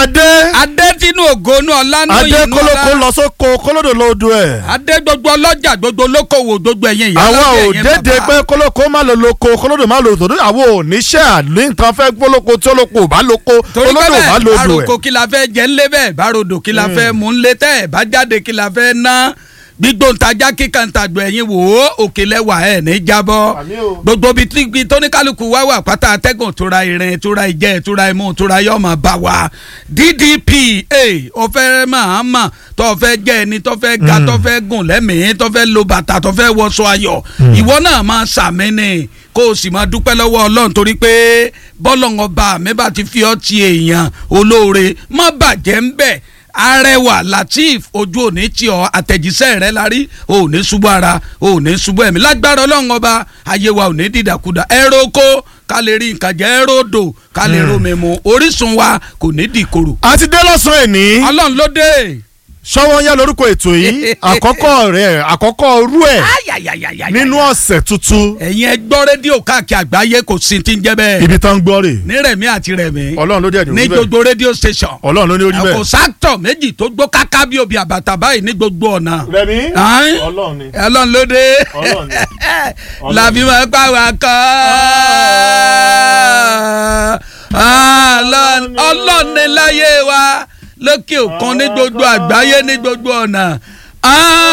adé adé tínú ògónú ọlánú adé inú kólókó ọlá lọ sóko kólódò lóòdù ẹ̀. adé gbogbo ọlọ́jà gbogbo olókòwò gbogbo ẹ̀yìn ìyá àwa ò lọ́jọ́ ẹ̀yìn dédé bàbá. pé kólókó má lo lóko kólódò má lo tòdó àwọn ò níṣẹ́ àní nǹkan fẹ́ gbólóko tí olóko ò bá lóko torí olódò ò bá bẹ́ẹ̀ lódò àròkọ ẹ̀. kí la fẹ́ jẹ́ ńlẹ́ bẹ́ẹ̀ bá rodò kí la fẹ́ mú ńlẹ́ tẹ́ ẹ̀ bá jáde kí la fẹ́ ná gbígbóǹtajà kíkàntàgbọ̀ ẹ̀yìn wò ó òkè lẹ́wà ẹ̀ ní jábọ́ Àmín o. gbogbo bíi tí bíi tóníkálukú wá wà pátá atẹ́gùn tóra ìrìn tóra ìjẹ́ tóra imú tóra yọ̀ máa bá wa ddp ó fẹ́ máa mà tó fẹ́ jẹ́ ẹni tó fẹ́ ga tó fẹ́ gùn lẹ́mìí tó fẹ́ lo bàtà tó fẹ́ wọṣọ ayọ̀ ìwọ náà máa sàmì ni kó o sì máa dúpẹ́ lọ́wọ́ ọlọ́run torí pé bọ́lọ̀ ọba mi bá ti fi ọ́ ti èèyàn olóore má bàjẹ́ ń bẹ̀ arẹwà lateef ojú òní tí ọ àtẹ̀jíṣẹ́ rẹ la rí o ò ní ṣubú ara o ò ní ṣubú ẹ̀mí lágbára ọlọ́run ọba ayé wa ò ní dìdàkudà ẹ̀rọ oko ká lè rí nǹkan jẹ ẹ̀rọ odò ká lè rómi mu orísun wa kò ní dìkorò àti dé lọ́sàn-án èní ọlọ́run ló dé. ṣọwọ́ yá lórúkọ ètò yìí àkọ́kọ́ rẹ̀ àkọ́kọ́ rú ẹ̀ Ayayayayaya. nínú ọ̀sẹ̀ tuntun ẹ̀yin ẹ gbọ́ rédíò káàkiri àgbáyé kò sí ti ń jẹ́ bẹ́ẹ̀ ibi tán ń gbọ́ rè ní rẹ̀mí àti rẹ̀mí ọlọ́run ló dẹ̀ ní ní orí bẹ́ẹ̀ gbogbo rédíò station ọlọ́run ló ní orí kò bẹ́ẹ̀. sáktọ̀ méjì tó gbó káká bí obì àbàtà báyìí ní gbogbo ọ̀nà. rẹ̀mí Ayin. ọlọ́run ni ọlọ́run ló dé Ọlọ́run ni. Ọlọ́run làbí ni. máa pa wá kọ́ ọlọ́run ní láyé wa lókè òkun ní gbogbo àgbáyé ní gbogbo ọ̀nà